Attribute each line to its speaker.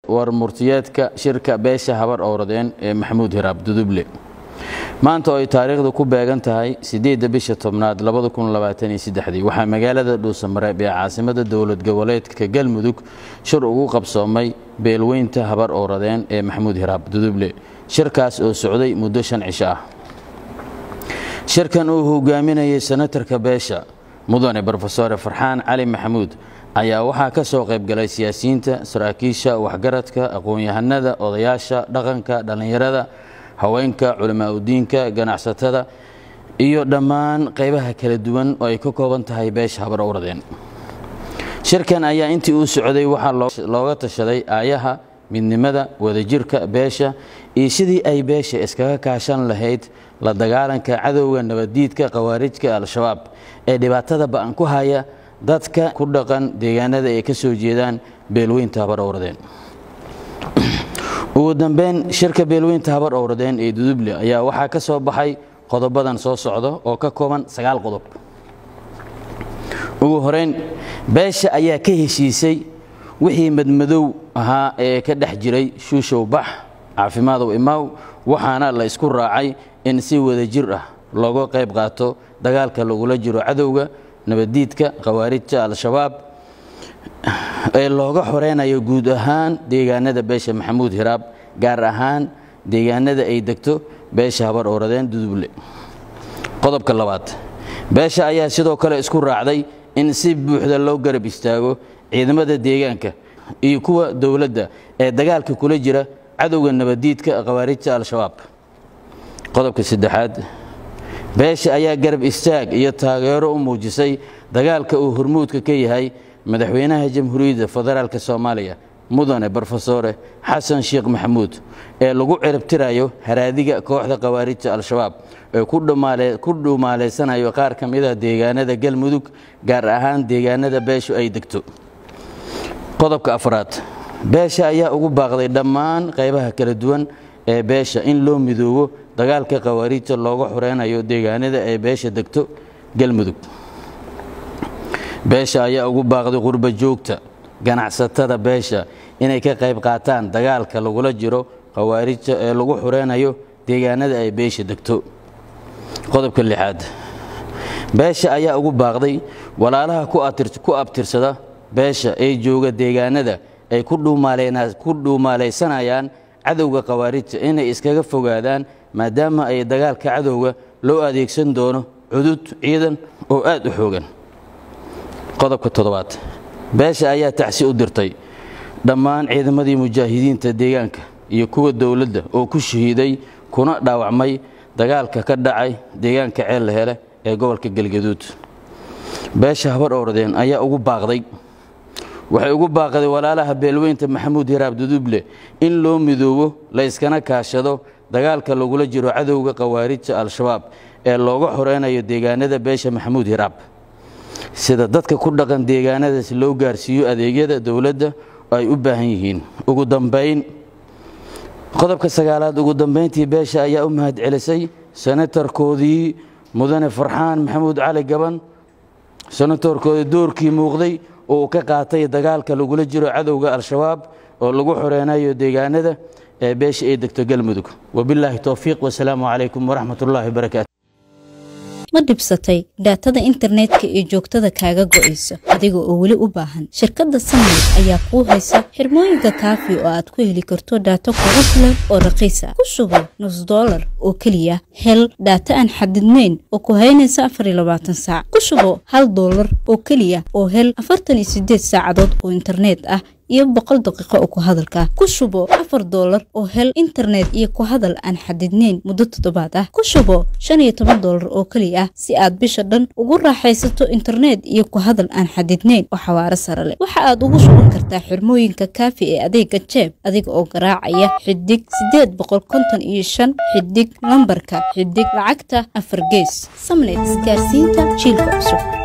Speaker 1: warmurtiyeedka shirka beesha habar owradeen ee maxamuud hiraab duduble maanta oo ay taariikhdu ku beegan tahay siddeedda bisha tobnaad waxaa magaalada dhuusamareeb ee caasimada dowlad goboleedka galmudug shir ugu qabsoomay beelweynta habar owradeen ee maxamuud hiraab duduble shirkaas oo socday muddo shan cisho ah shirkan uu hogaaminayay senatarka beesha mudane brofesore farxaan cali maxamuud ayaa waxaa ka soo qaybgalay siyaasiyiinta saraakiisha waxgaradka aqoon-yahanada odayaasha dhaqanka dhallinyarada haweenka culamaa udiinka ganacsatada iyo dhammaan qaybaha kala duwan oo ay ka kooban tahay beesha habar owradeen shirkan ayaa intii uu socday waxaa looga tashaday aayaha midnimada wadajirka beesha iyo sidii ay beesha iskaga kaashan lahayd la dagaalanka cadowga nabaddiidka khawaarijka al-shabaab ee dhibaatada ba'an ku haya dadka ku dhaqan deegaanada ay ka soo jeedaan beelweynta habar owradeen ugu dambeyn shirka beelweynta habar owradeen ee duduble ayaa waxaa ka soo baxay qodobadan soo socda oo ka kooban sagaal qodob ugu horeyn beesha ayaa ka heshiisay wixii madmadow ahaa ee ka dhex jiray shuushow bax caafimadow imaaw waxaana la isku raacay in si wadajir ah looga qayb qaato dagaalka lagula jiro cadowga nabaddiidka khawaarijta al-shabaab ee looga xoreynayo guud ahaan deegaanada beesha maxamuud hiraab gaar ahaan deegaanada ay degto beesha habar owradeen duduble qodobka labaad beesha ayaa sidoo kale isku raacday in si buuxda loo garab istaago ciidamada deegaanka iyo kuwa dowladda ee dagaalka kula jira cadowga nabaddiidka khawaarijta al-shabaab qodobka saddexaad beesha ayaa garab istaag iyo taageero u muujisay dagaalka uu hormuudka ka yahay madaxweynaha jamhuuriyadda federaalk soomaaliya mudane brofesore xasan sheekh maxamuud ee lagu ciribtirayo haraadiga kooxda khawaarijta al-shabaab ee ku dhuumaaleysanayo qaar ka mida deegaanada galmudug gaar ahaan deegaanada beeshu ay degto qodobka afraad beesha ayaa ugu baaqday dhammaan qaybaha kala duwan ee beesha in loo midoobo dagaalka khawaarijta looga xoreynayo deegaanada ay beesha degto galmudug beesha ayaa ugu baaqday qurba joogta ganacsatada beesha inay ka qayb qaataan dagaalka lagula jiro khawaarijta ee lagu xoreynayo deegaanada ay beesha degto qodobka lixaad beesha ayaa ugu baaqday walaalaha ku abtirsada beesha ee jooga deegaanada ay ku dhuumaalaysanayaan cadowga khawaarijta inay iskaga fogaadaan maadaama ay dagaalka cadowga loo adeegsan doono cudud ciidan oo aad u xoogan qodobka toddobaad beesha ayaa tacsi u dirtay dhammaan ciidamadii mujaahidiinta deegaanka iyo kuwa dowladda oo ku shahiiday kuna dhaawacmay dagaalka ka dhacay deegaanka ceelle hele ee gobolka galgaduud beesha habar owradeen ayaa ugu baaqday waxay ugu baaqday walaalaha beelweynta maxamuud hiraab duduble in loo midoobo la yskana kaashado dagaalka lagula jiro cadowga khawaarijta al-shabaab ee looga xoreynayo deegaanada beesha maxamuud hiraab sida dadka ku dhaqan deegaanadaas loo gaarsiiyo adeegyada dowladda ay u baahan yihiin ugu dambayn qodobka sagaalaad ugu dambayntii beesha ayaa u mahad celisay senatarkoodii mudane farxaan maxamuud cali gaban senatorkoodii doorkii muuqday oo uu ka qaatay dagaalka lagula jiro cadowga al-shabaab oo lagu xoreynayo deegaanada ee beesha ay degto galmudug wabilaahi towfiiq wasalaamu calaykum waraxmat ullaahi wabarakaatu
Speaker 2: ma dhibsatay dhaatada internetka ee joogtada kaaga go'aysa adiga oo weli u baahan shirkadda samayl ayaa kuu haysa xirmooyinka kaafi oo aad ku heli karto dhaato kugu filan oo raqiisa ku sugan nus dollar oo keliya hel dhaata aan xadidnayn oo ku haynaysa afariyo saac ku shubo hal dollar oo keliya oo hel afartan iyo sideed saacadood oo internet ah iyo boqol daqiiqo oo ku hadalka ku shubo afar doolar oo hel internet iyo ku hadal aan xadidnayn muddo toddobaad ah ku shubo shan iyo toban doolar oo keliya ah si aad bisha dhan ugu raaxaysato internet iyo ku hadal aan xadidnayn oo xawaaro sare leh waxa aad ugu shuban kartaa xirmooyinka kaafi ee adeega jeeb adiga oo garaacaya xidig sideed boqol konton iyo shan xidig lambarka xidig lacagta afar gees samnet isgaarsiinta jiilka cusub